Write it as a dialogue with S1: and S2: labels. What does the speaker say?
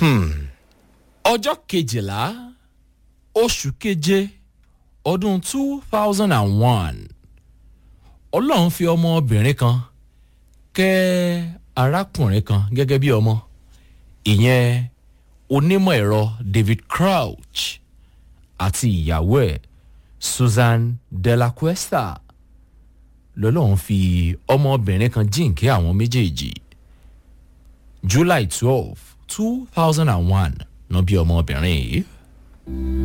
S1: ọjọ́ kejìlá oṣù keje ọdún two thousand and one ọlọ́run fi ọmọbìnrin kan kẹ́ arákùnrin kan gẹ́gẹ́ bí ọmọ ìyẹn onímọ̀ ẹ̀rọ david crouch àti ìyàwó ẹ̀ susan delacuesta lọ́lọ́run fi ọmọbìnrin kan jíǹkí àwọn méjèèjì july twelve two thousand and one náà bí ọmọbìnrin yìí.